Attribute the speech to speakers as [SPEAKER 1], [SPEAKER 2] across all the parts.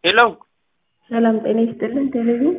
[SPEAKER 1] ሄሎ
[SPEAKER 2] ሰላም ጤና ይስጥልን። ቴሌቪዥን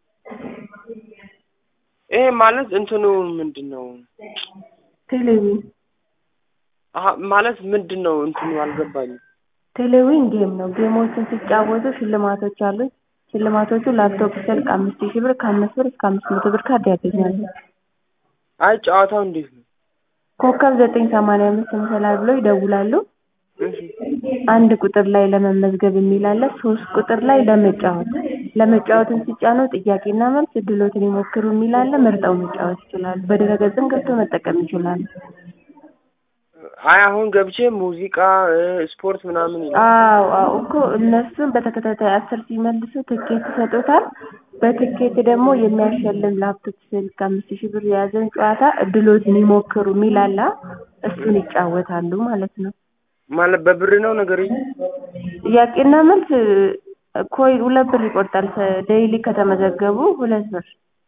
[SPEAKER 1] ይሄ ማለት እንትኑ ምንድን ነው?
[SPEAKER 2] ቴሌቪዥን
[SPEAKER 1] አሀ ማለት ምንድን ነው እንትኑ አልገባኝም።
[SPEAKER 2] ቴሌቪዥን ጌም ነው። ጌሞችን ሲጫወቱ ሽልማቶች አሉት። ሽልማቶቹ ላፕቶፕ ስልክ አምስት ሺህ ብር ከአምስት ብር እስከ አምስት መቶ ብር ካርድ ያገኛሉ።
[SPEAKER 1] አይ ጨዋታው እንዴት ነው?
[SPEAKER 2] ኮከብ ዘጠኝ ሰማንያ አምስት መሰላል ብለው ይደውላሉ።
[SPEAKER 1] እሺ
[SPEAKER 2] አንድ ቁጥር ላይ ለመመዝገብ የሚል አለ። ሶስት ቁጥር ላይ ለመጫወት ለመጫወትን ሲጫኑ ጥያቄና መልስ እድሎትን ይሞክሩ የሚል አለ። መርጠው መጫወት ይችላሉ። በድረገጽም ገብተው መጠቀም ይችላሉ።
[SPEAKER 1] አይ አሁን ገብቼ ሙዚቃ እ ስፖርት ምናምን ይላል።
[SPEAKER 2] አዎ አዎ እኮ እነሱን በተከታታይ አስር ሲመልሱ ትኬት ይሰጡታል። በትኬት ደግሞ የሚያሸልም ላፕቶፕ ስልክ አምስት ሺህ ብር የያዘን ጨዋታ እድሎትን ይሞክሩ የሚል አለ። እሱን ይጫወታሉ ማለት ነው።
[SPEAKER 1] ማለት በብር ነው ነገር
[SPEAKER 2] ጥያቄና መልስ ኮይ ሁለት ብር ይቆርጣል። ዴይሊ ከተመዘገቡ ሁለት ብር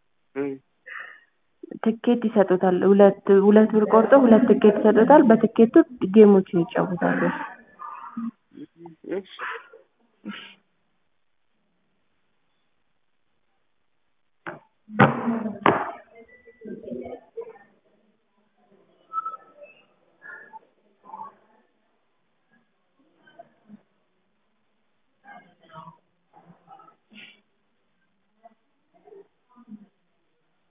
[SPEAKER 2] ትኬት ይሰጡታል። ሁለት ሁለት ብር ቆርጦ ሁለት ትኬት ይሰጡታል። በትኬቱ ጌሞችን ይጫወታሉ።